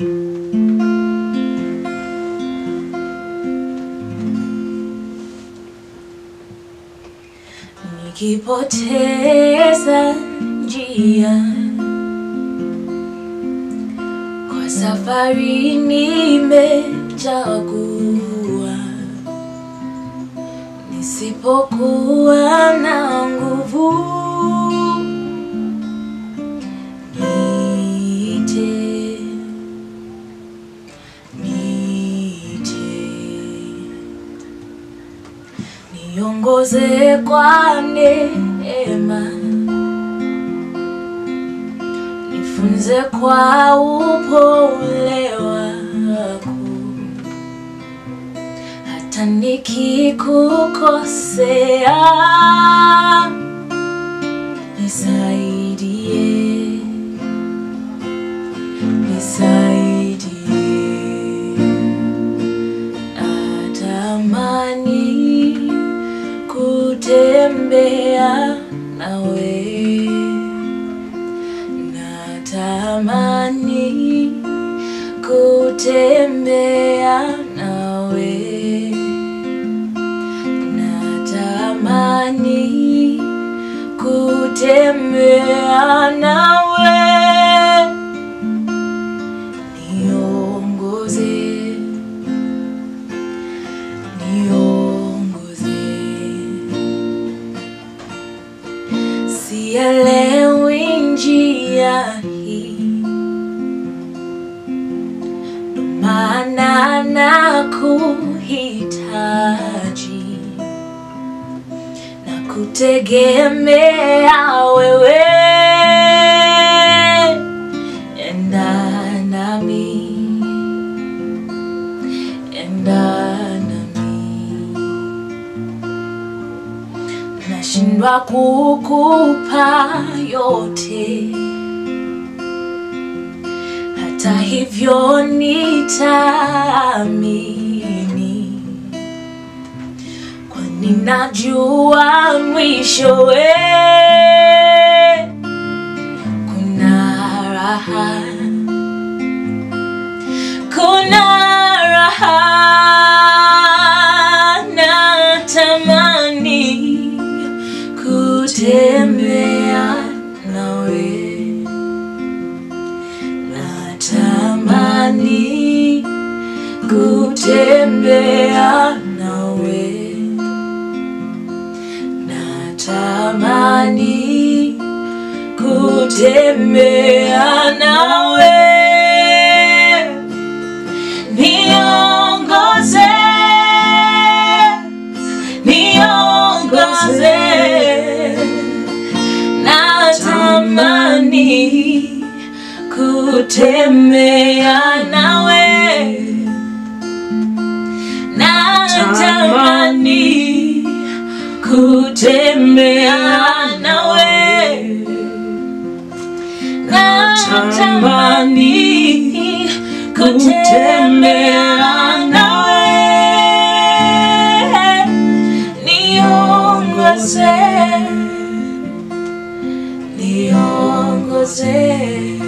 nikipoteza njia kwa safari nimechagua, nisipokuwa na nguvu niite, niite niongoze kwa neema, nifunze kwa upole wako, hata nikikukosea nisaidie, nisaidie natamani kutembea nawe, natamani kutembea nawe, natamani kutembea nawe, niongoze niongoze. Sielewi njia hii, ndo maana nakuhitaji na kutegemea wewe, enda nami enda nami, nashindwa kukupa yote, hata hivyo nitaamini, kwani najua mwishowe kuna raha kuna raha natamani kutembea nawe natamani kutembea nawe natamani kutembea nawe niongoze niongoze natamani kutembea nawe natamani kutembea nawe natamani kutembea nawe niongoze niongoze